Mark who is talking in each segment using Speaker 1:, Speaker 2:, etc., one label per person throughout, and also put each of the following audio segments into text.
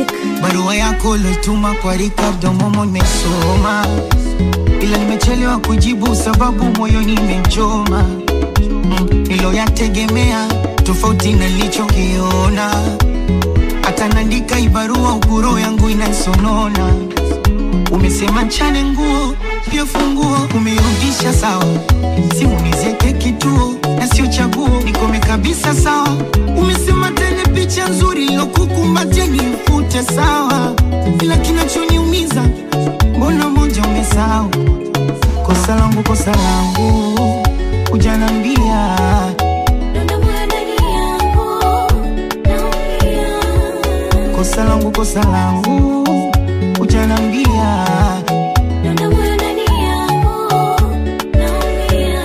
Speaker 1: music.
Speaker 2: Barua yako lotuma kwa Ricardo Momo nimesoma, ila nimechelewa kujibu sababu moyoni imechoma. Mm, niloyategemea tofauti na nilichokiona, hata naandika ibarua uburo yangu inaisonona. Umesema chane nguo pia funguo umeirudisha sawa, simu nizieke kituo na sio chaguo, nikome kabisa sawa. Umesema tena picha nzuri ilokukumbatia nifute sawa, ila kinachoniumiza mbona moja umesahau. Kosa langu, kosa langu, ujanambia
Speaker 1: Donda moyo ndani yangu, naumia.
Speaker 2: kosa langu, kosa langu, ujanambia
Speaker 1: Donda moyo ndani yangu, naumia.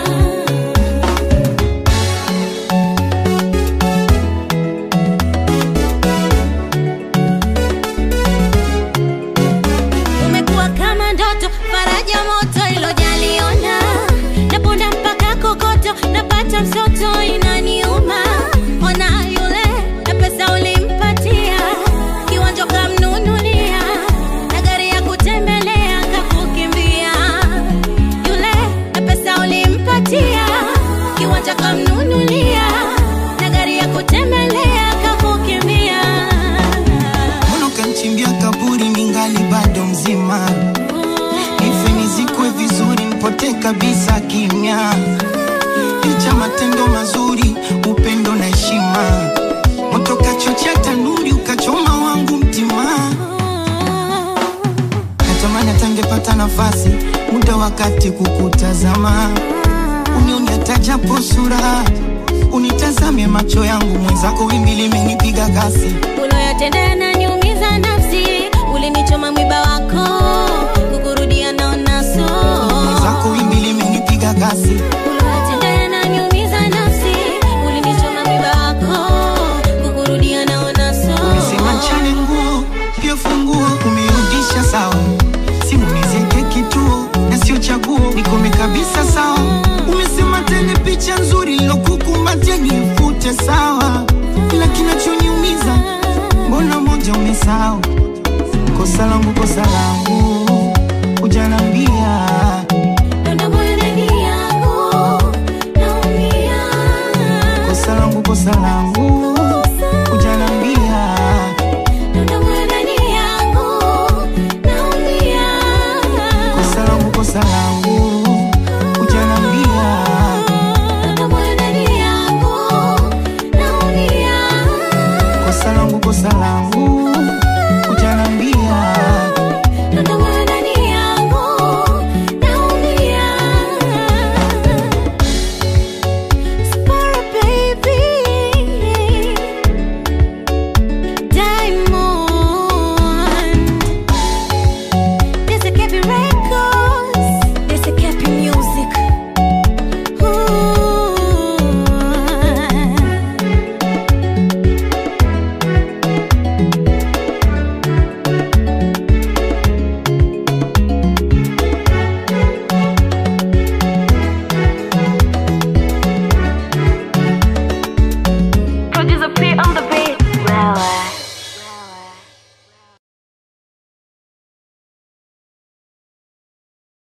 Speaker 1: Umekuwa kama ndoto, faraja moto ilojaliona, naponda mpaka kokoto, napata msoto inaniuma. Ona yule na pesa ulimpatia, kiwanja kamnunulia, na gari ya kutembelea kakukimbia. Yule na pesa ulimpatia, kiwanja kamnunulia, na gari ya kutembelea kakukimbia.
Speaker 2: mbona ukanchimbia kaburi ningali bado mzima, nife nizikwe vizuri, nipotee kabisa kimya, licha matendo mazuri, upendo na heshima, moto kachochea tanuri, ukachoma wangu mtima. Natamani atangepata nafasi muda wakati kukutazama, unioni hata japo sura, unitazame macho yangu, mwenzako wimbi limenipiga kasi
Speaker 1: uloyatenda yananiumiza nafsi, ulinichoma mwiba wako, kukurudia naona so.
Speaker 2: mwenzako wimbi limenipiga kasi
Speaker 1: Uloyatenda yananiumiza nafsi, ulinichoma mwiba wako, kukurudia naona so.
Speaker 2: Umesema chane nguo pia funguo umerudisha sawa, simu nizieke kituo na sio chaguo, nikome kabisa sawa. Umesema tena picha nzuri ilokukumbatia nifute sawa, ila kinachoniumiza mbona moja umesahau. Kosa langu, kosa langu, ujanambia